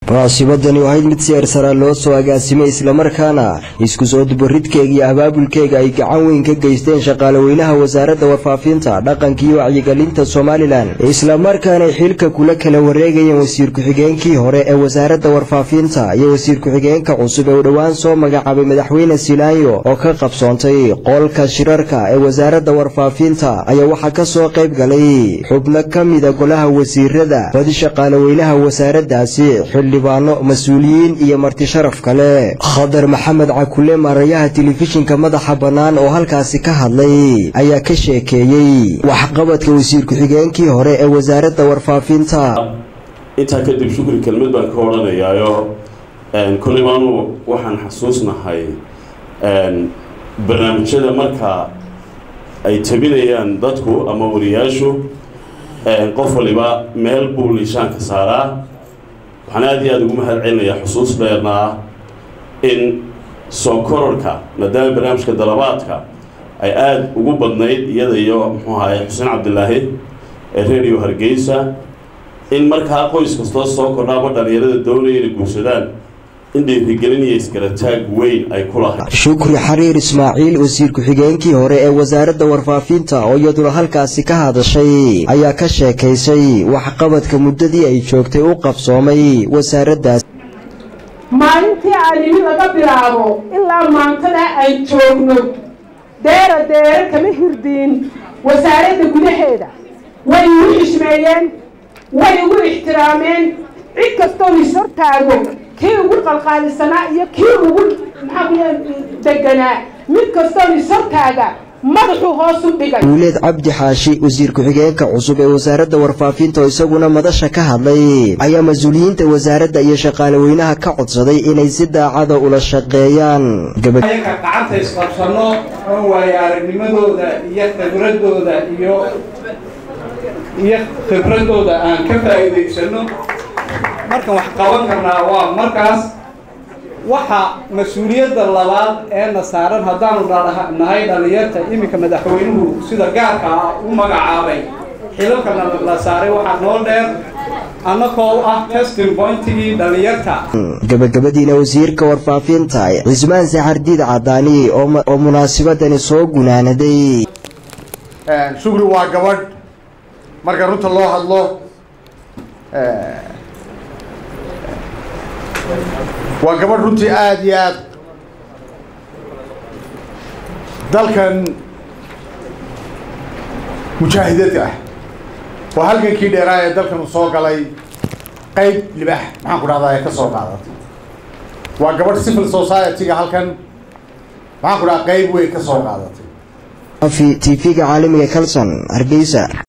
munaasibadani ahayd mid si ersara loo soo agaasimay islamarkaana isku soo dubaridkeega iyo abaabulkeega ay gacan weyn ka geysteen shaqaalaweynaha wasaaradda warfaafinta dhaqanka iyo wacyigelinta somalilan islamarkaana xilka kula kala wareegayeen wasiir ku-xigeenkii hore ee wasaaradda warfaafinta iyo wasiir ku-xigeenka cusub ee uu dhowaan soo magacaabay madaxweyne silaanyo oo ka qabsoontay qolka shirarka ee wasaaradda warfaafinta ayaa waxaa ka soo qayb galay xubno ka mida golaha wasiirada badi shaqaalaweynaha wasaaraddaasi xildhibaano mas-uuliyiin iyo marti sharaf kale khadar maxamed cakule maarayaha telefishinka madaxa bannaan oo halkaasi ka hadlay ayaa ka sheekeeyey waxqabadka wasiir ku-xigeenkii hore ee wasaaradda warfaafinta intaa kadib shukri kelmad baan ka odhanayaayo koleybaanu waxaan xasuusnahay barnaamijyada marka ay tabinayaan dadku ama wariyaashu qof waliba meel buu liishaanka saaraa waxaan aada iyo aada ugu mahad celinayaa xusuus dheerna ah in soo kororhka maadaama barnaamijka dalabaadka ay aada ugu badnayd iyada iyo muxuu ahaye xuseen cabdilaahi ee radio hargeysa in markaa qoys kastoo soo kordha ama dhalinyarada doonaya inay guursadaan in dhiirigelin iyo isgarataag weyn ay ku lahayd shukri xariir ismaaciil wasiir ku-xigeenkii hore ee wasaaradda warfaafinta oo iyaduna halkaasi ka hadashay ayaa ka sheekaysay waxqabadka muddadii ay joogtay u qabsoomay wasaaraddaas maalintii aanimi laga bilaabo ilaa maantada ay joogno deera deere kama hirdiin wasaaradda gudaheeda way igu xishmeeyeen way igu ixtiraameen cid kastoo is hortaago kii ugu qalqaalisanaa iyo kii ugu maxaa deganaa mid kastoo is hortaaga madaxuu hoos u dhigay duuleed cabdi xaashi wasiir ku-xigeenka cusub ee wasaaradda warfaafinta oo isaguna madasha ka hadlay ayaa mas-uuliyiinta wasaaradda iyo shaqaalaweynaha ka codsaday inay si daacada ula shaqeeyaan ayaga gacanta isqabsano oo waayo aragnimadooda iyo khibradooda iyo iyo khibradooda aan ka faa'iidaysano markan wax qaban karnaa waa markaas waxa mas-uuliyadda labaad ee na saaran haddaanu nahay dhallinyarta iminka madaxweynuhu sida gaarka ah u magacaabay xilalkana la saaray waxaa noo dheer annagoo u ah testing pointigii dhallinyarta gabagabadiina wasiirka warfaafinta cismaan saxardiid cadaani oo munaasibadani soo gunaanaday shugri waa gabadh marka runta loo hadlo waa gabadh runtii aada iyo aad dalkan mujaahidad ah waa halgankii dheeraa ee dalkan uu soo galay qayb libax maxaan ku dhahdaa ee ka soo qaadatay waa gabadh civil society-ga halkan maxaan ku dhahaa qayb weyn ka soo qaadatay t v-ga caalamiga calson hargeysa